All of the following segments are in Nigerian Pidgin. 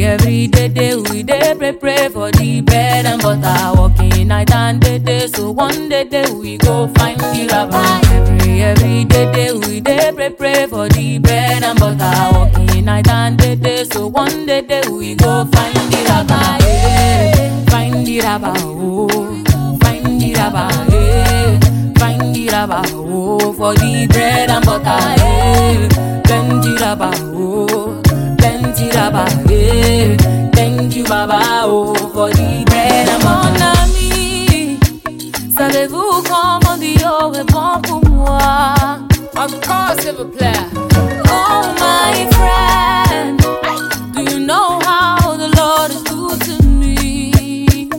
every day, day we day pray, pray for the bread and butter. Working night and day, day, so one day, day we go find the rabbi. Every, every day, day we day pray, pray for the bread and butter. Working night and day, day, so one day, day we go find the rabbi. Yeah. Find the rabbi, oh, find the rabbi, yeah. Find the rabbi, oh, for the bread and butter, yeah. Plenty rabbi, oh, plenty rabbi, yeah. Thank you, Baba, oh, for the bread and butter. Mon ami, savez-vous comment Dieu répond pour moi? Of course, s'il vous plaît. Oh, my friend, do you know how the Lord is good to me?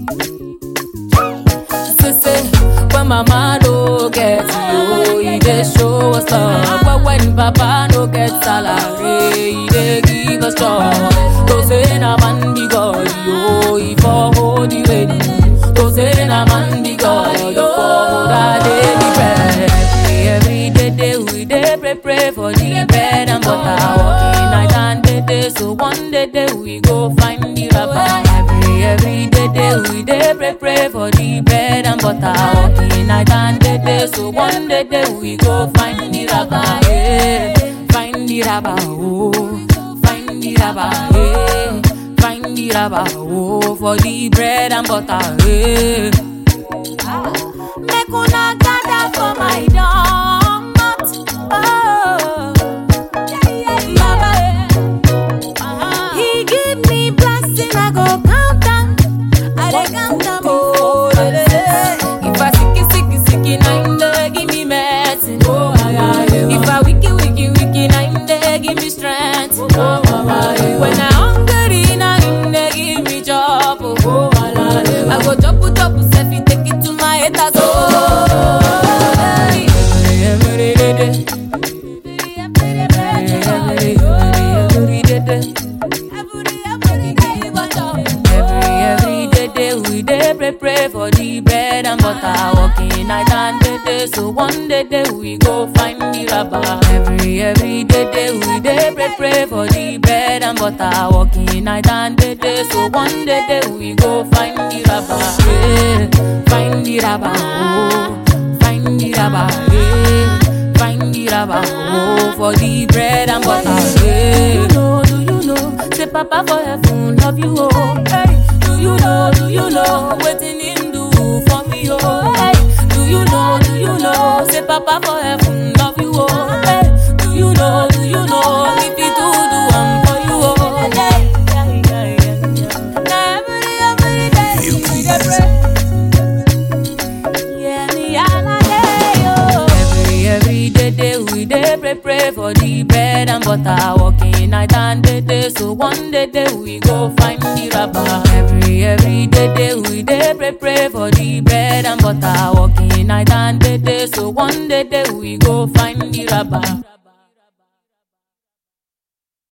Say, say, when mama no get you, he dey show us love. But when papa no get salary, he dey give us joy. To say na man be God, yo, he for hold the rain. To say na man be God, he for hold our daily bread. Every, every day, day we dey pray, pray for the bread and butter. Working night and day, day, so one day, day we go find the rabbi. Every, every day, day we dey pray, pray for the bread and butter. Working night and day, day, so one day, day we go find the rabbi. Yeah. Find the rabbi, oh, find the rabbi, yeah. Find the rabbi, oh, for the bread and butter, yeah. Make una gather for my domot. Oh, Baba, He give me blessing, I go count am. I dey count am. Oh, if I sicky sicky sicky, na him dey give me medicine. Oh, if I wiki wiki wiki, na him dey give me strength. Oh, when I hungry, na him dey give me chop. Oh, I go chop chop, sef he take it to my haters. Oh, every day, day. Every, every day, day. Every, every day, day, we day pray, pray for the bread and butter. Working night and day, day, so one day, day, we go find the rabbi. Every, every day, day, we day pray, pray for the bread and butter. Working night and day, day, so one day, day, we go find the rabbi. Yeah. Find the rabbi, oh, find the rabbi, yeah. Find the rabbi, oh, for the bread and butter. Yeah. Do you know, do you know, say Papa for heaven love you, oh. Hey, do you know, do you know, waiting him do for me, oh. Hey, do you know, do you know, say Papa for heaven love you, oh. Hey, do you know, do you know, if he do do am for you, oh. Hey, yeah, yeah, yeah, yeah. Now every, every day, we dey pray. Yeah, me all a day, oh. Every, every day, day, we dey pray, pray for the bread and butter. Working night and day, day, so one day, day, we go find the rabbi. Every, every day, day, we dey pray, pray for the bread and butter. Working night and day, day, so one day, day, we go find the rabbi.